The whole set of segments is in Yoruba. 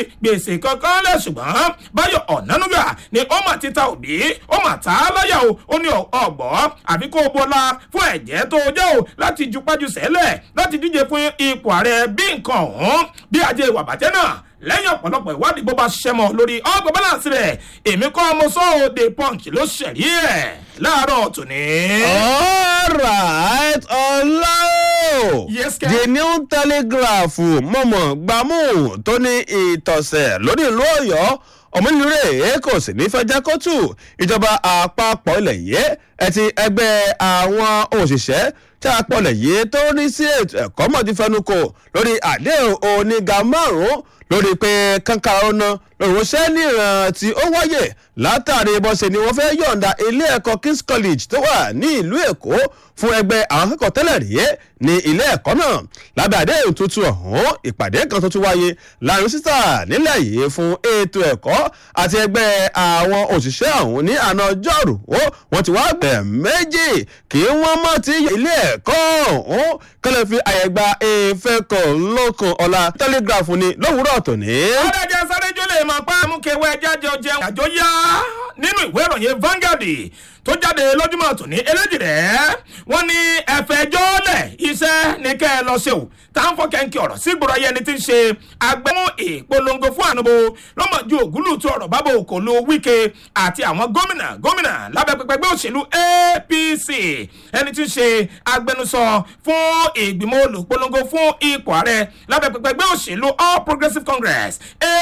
gbèsè kankan lẹ̀ ṣùgbọ́n báyọ̀ ọ̀nánúgà ni ó mà ti ta òbí ó mà ta á láyà o ó ní ọ̀gbọ́ àfi kó o bọ́lá fún ẹ̀jẹ̀ tó o jẹ́ o láti jupájú sẹ́lẹ̀ láti díje fún ipò ààrẹ bí nǹkan ọ̀hún bí ajé ìwà bàjẹ́ náà lẹ́yìn ọ̀pọ̀lọpọ̀ ìwádìí bó bá ṣiṣẹ́ mọ́ lórí ọgbà balance rẹ̀ èmi kọ́ ọmọ sọ́ọ́ the punch ló ṣẹ̀rí ẹ̀ láàárọ̀ tòní. alright ọlá o Yes, Ken. the new telegraph mọ̀mọ́ gbàmú tó ní ìtọ̀sẹ̀ lórí ìlú ọ̀yọ́ ọmọnìrè kò sì ní fẹjá kóòtù ìjọba àpapọ̀ ilẹ̀ yìí ẹtì ẹgbẹ́ àwọn òṣìṣẹ́ tí a pọ̀lẹ̀ yìí tó ní sí ètò ẹ̀kọ́ mọ̀ ti fẹnu kò lórí àdéhùn oníga márùn-ún lórí pé kankan ọ̀nà lòrùnṣẹ́ níran tí ó wáyè látàrí bọ́sẹ̀ ni wọ́n fẹ́ yọ̀ǹda ilé ẹ̀kọ́ kings college tó wà ní ìlú èkó fún ẹgbẹ́ àwọn akẹ́kọ̀ọ́ tẹ́lẹ̀ rí ní ilé ẹ̀kọ́ náà lábẹ́ àdéhùn tuntun ọ̀hún ìpàdé kan tó tún wáyé láàrin sísà nílẹ̀ yìí fún ètò ẹ̀kọ́ àti ẹgbẹ́ àwọn òṣìṣẹ́ ọ̀hún ní àná ọjọ́rú wọ́n ti wá gbẹ̀ méjì kí wọ́n mọ̀ tí ilé ẹ̀kọ́ ọ̀hún kọ́lẹ̀ fi àyè gba ìfẹ́ kan lókun ọ̀la telegraph ni lówùúrọ̀ tòní. ọ̀dàjà sáré jólè máa pa àmúkẹwẹ́ jájọ jẹun àjọ yá nínú ìwé ìròyìn Vanguard tó jáde lójúmọ́ tòní eléjì rẹ̀ wọ́n ní ẹ̀fẹ̀jọ́ lẹ̀ iṣẹ́ ní kẹ́ ẹ lọ ṣe o tá à ń fọ́ kẹ́ńkì ọ̀rọ̀ sí gbòòrò ayẹni tí ń ṣe agbẹ́mú ìpolongo fún ànúbò lọ́mọdún ògúlùtù ọ̀rọ̀ bábò òkòlù wíkẹ́ àti àwọn gómìnà gómìnà lábẹ́ pẹpẹ ẹgbẹ́ òṣèlú APC ẹni tí ń ṣe agbẹnusọ fún ìgbìmọ̀ olùpolongo fún ipò ààrẹ lábẹ́ pẹpẹ ẹgbẹ́ òṣèlú All Progressives Congress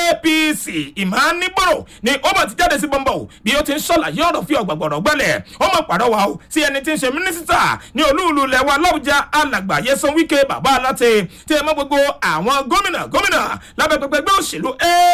APC ìmánibọ̀rọ̀ ni ó mọ̀ ti jáde sí bọ́ńbọ̀ bí ó ti ń ṣàlàyé ọ̀rọ̀ fi ọ̀gbàgbọ̀rọ̀ gbẹ́lẹ̀ ó mọ̀ pàrọwà o sí ẹni tí ń ṣe mínísítà ní olúùlú lẹ́wà lọ́wọ́jà alàgbà yẹsan wíkẹ́ bàbá aláte tí ẹ mọ́ gbogbo àwọn gómìnà gómìnà lábẹ́ pẹpẹ ẹgbẹ́ òṣèlú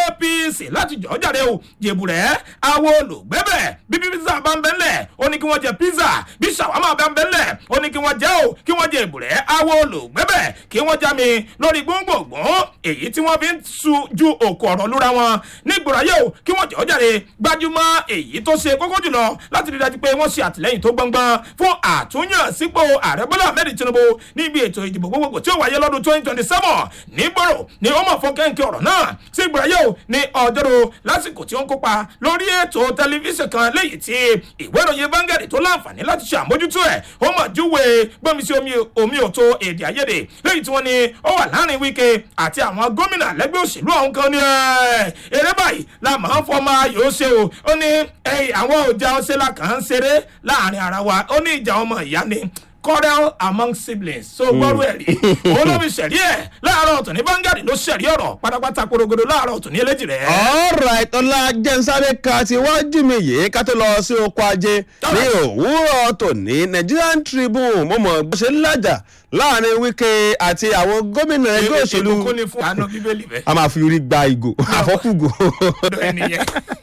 APC láti jọ́ jáde o jèbùrẹ́ àwọn olùgbẹ́bẹ̀ bí pizza bá ń bẹ́lẹ̀ ó ní kí wọ́n jẹ pizza bí ṣàwámà bá ń bẹ́lẹ̀ ó ní kí wọ́n jẹ́ o kí wọ́n jẹ ìbùrẹ́ àwọn olùgbẹ́bẹ̀ kí wọ́n já mi lórí gbóngbòngbòn èyí tí wọ́n fi ń su ju òkú ọ̀rọ̀ lúra wọn nígbòrò ayé o kí wọ́n jọ́ jáde gbájúmọ́ èyí tó ṣe kókó jùlọ láti rí dájú pé wọ́n ṣe àtìlẹ́yìn tó gbọ́ngbọ́n fún àtúnyàn sípò ààrẹ bọ́lá ahmed tinubu níbi ètò ìdìbò gbogbogbò tí ó wáyé lọ́dún twenty twenty seven nígbòrò ni ó mọ̀ fún kẹ́ńkẹ́ ọ̀rọ̀ náà sí ìgbòrò ayé o ní ọjọ́rò lásìkò tí ó ń kópa lórí ètò tẹlifíṣàn kan léyìí tí ìwé ìròyìn Vanguard tó láǹfààní láti ṣe àmójútó ẹ̀ ó mọ̀ júwe gbọ́mi sí omi òtó èdè àìyedè léyìí tí wọ́n ní ó wà láàrin Wike àti àwọn gómìnà lẹ́gbẹ́ òṣèlú ọ̀hún kan ní eré báyìí la máa ń fọmọ ayò ṣe o ó ní àwọn òjà ọ̀ṣẹ́ la kàn ń ṣeré láàrin ara wa ó ní ìjà ọmọ ìyá ni quarrel among siblings so gbọ́rú ẹ̀ rí òun ló fi ṣẹ̀rí ẹ̀ láàárọ̀ ọ̀tún ní Vanguard ló ṣẹ̀rí ọ̀rọ̀ pátápátá korogodo láàárọ̀ ọ̀tún ní eléjì rẹ̀. alright ọlá jẹ́nsáré ka ti wájú mi yìí ká tó lọ sí oko ajé ní òwúrọ̀ tòní Nigerian Tribune mo mọ̀ bó ṣe ń lájà láàrin Wike àti àwọn gómìnà ẹgbẹ́ òṣèlú ìbùkún ni fún àánú bíbélì bẹ́ẹ̀. a máa fi orí gba ìgò àfọ́kùgò ọ̀dọ̀ ẹnìyẹn.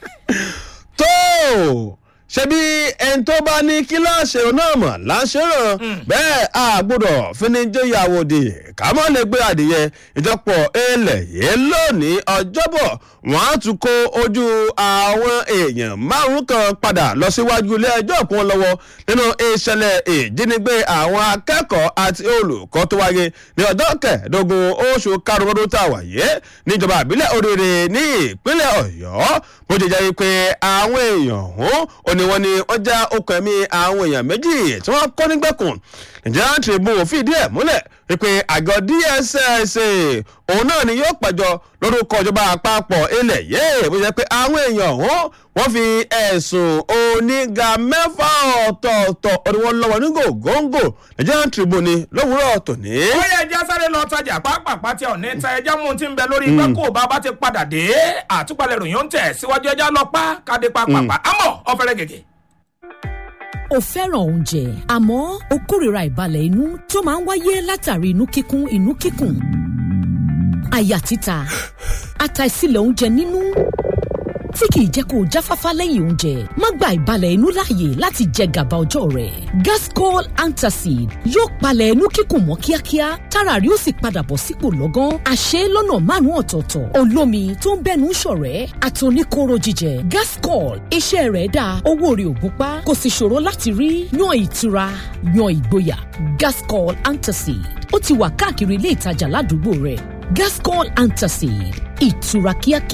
tó ṣebí ẹni tó bá ní kíláàsì náà mọ̀ láṣẹ́ràn bẹ́ẹ̀ a gbọ́dọ̀ finijéyàwó di ká mọ́ lè gbé adìyẹ ìjọpọ̀ ilẹ̀ yìí lónìí ọjọ́bọ̀ wọ́n á tún kó ojú àwọn èèyàn márùn kan padà lọ síwájú ilé ẹjọ́ kún lọ́wọ́ nínú ìṣẹ̀lẹ̀ ìjínigbé àwọn akẹ́kọ̀ọ́ àti olùkọ́ tó wáyé ní ọjọ́ kẹẹ̀ẹ́dógún oṣù karùn-ún ọdún tá a wà yé níjọba ìbílẹ̀ Oríire ní ìpínlẹ̀ Ọ̀yọ́ bó ṣe jẹ́ pé àwọn èèyàn ọ̀hún ò ní wọ́n ní wọ́n já okùn ẹ̀mí àwọn èèyàn méjì tí wọ́n kọ́ nígbẹ̀kùn Nigerian Tribune fìdí ẹ̀ múlẹ̀ wípé àgọ́ DSS òun náà ni yóò pẹ̀jọ́ lórúkọ ìjọba àpapọ̀ ilẹ̀ yìí bó ṣe pé àwọn èèyàn ọ̀hún wọ́n fi ẹ̀sùn oníga mẹ́fà ọ̀tọ̀ọ̀tọ̀ ọdún wọn lọ́wọ́ ní gògóńgò Nigerian Tribune ní lówùúrọ̀ tòní. ó yẹ ẹja sáré lọ tajà pápápá tí ọ̀nà ìta ẹja mú ti ń bẹ lórí igbá kó bàbá ti padà dé àtúpalẹ̀ ròyìn ó ń tẹ̀ síwájú ẹja lọ pa kádé pápápá àmọ́ ọ̀fẹ́rẹ́ gègé o fẹ́ràn oúnjẹ àmọ́ o kórìíra ìbalẹ̀ inú tó máa ń wáyé látàrí inú kíkún inú kíkùn àyà títa àtàìsílẹ̀ oúnjẹ nínú tí kìí jẹ́ kó o jáfáfá lẹ́yìn oúnjẹ má gba ìbalẹ̀ inú láàyè láti jẹ gàba ọjọ́ rẹ̀ gascol antacid yóò palẹ̀ inú kíkùn mọ́ kíákíá tára rí ó sì padà bọ̀ sípò lọ́gán àṣẹ lọ́nà márùn-ún ọ̀tọ̀ọ̀tọ̀ olómi tó ń bẹ́nu ṣọ̀rẹ́ àtòníkóró jíjẹ gascol iṣẹ́ rẹ̀ dáa owó rẹ̀ ò gúnpá kò sì ṣòro láti rí yan ìtura yan ìgboyà gascol antacid ó ti wà káàkiri ilé ìtajà ládùúgbò rẹ̀ gascol antacid ìtura kíákíá